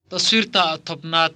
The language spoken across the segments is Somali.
taswiirta tobnaad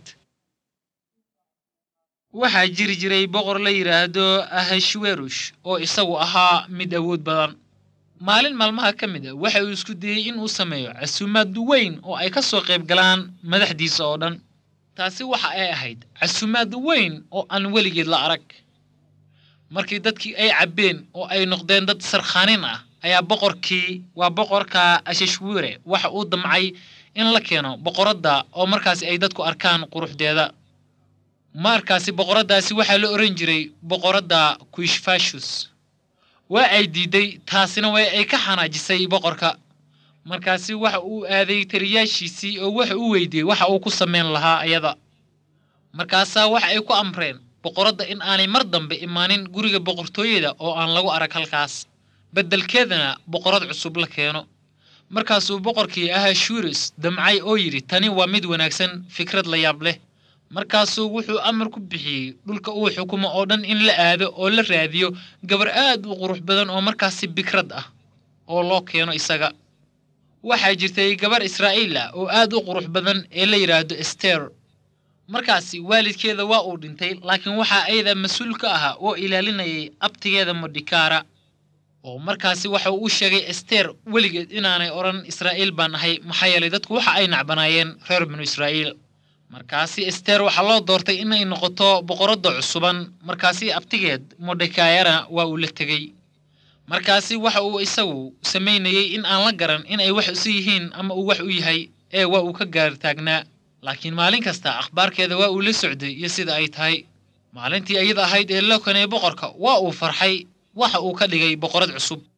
waxaa jiri jiray boqor la yidhaahdo ahashwerush oo isagu ahaa mid awood badan maalin maalmaha ka mid a waxa uu isku dayey in uu sameeyo casuumaad weyn oo ay ka soo qayb galaan madaxdiisa oo dhan taasi waxa ay ahayd casuumaad weyn oo aan weligeed la arag markii dadkii ay cabbeen oo ay noqdeen dad sarkhaanin ah ayaa boqorkii waa boqorka ashashwire waxa uu damcay in la keeno boqoradda oo markaasi ay dadku arkaan quruxdeeda markaasi boqoraddaasi waxaa la ohan jiray boqoradda kuishfashus waa ay diiday taasina way ay ka xanaajisay boqorka markaasi waxa uu aaday taliyaashiisii oo waxa uu weydiiyey waxa uu ku samayn lahaa ayada markaasaa waxa ay ku amreen boqoradda in aanay mar dambe imaanin guriga boqortooyada oo aan lagu arag halkaas beddelkeedana boqorad cusub la keeno markaasuu boqorkii ahashurus damcay oo yidhi tani waa mid wanaagsan fikrad la yaab leh markaasuu wuxuu amar ku bixiyey dhulka uu xukumo oo dhan in la aado oo la raadiyo gabar aad u qurux badan oo markaasi bikrad ah oo loo keeno isaga waxaa jirtay gabar israa'iil ah oo aad u qurux badan ee la yidhaahdo ester markaasi waalidkeeda waa uu dhintay laakiin waxaa ayada mas-uul ka ahaa oo ilaalinayay abtigeeda modhikaara oo markaasi waxa uu u sheegay ester weligeed inaanay odhan israa'iil baan ahay maxaa yeelay dadku waxa ay nacbanaayeen reer binu israa'iil markaasi ester waxaa loo doortay inay noqoto boqoradda cusuban markaasi abtigeed modhekayana waa uu la tegey markaasi waxa uu isagu samaynayey in aan la garan in ay wax isu yihiin ama uu wax u yahay ee waa uu ka gaar taagnaa laakiin maalin kasta akhbaarkeeda waa uu la socday iyo sida ay tahay maalintii iyada ahayd ee loo kanay boqorka waa uu farxay waxa uu ka dhigay boqorad cusub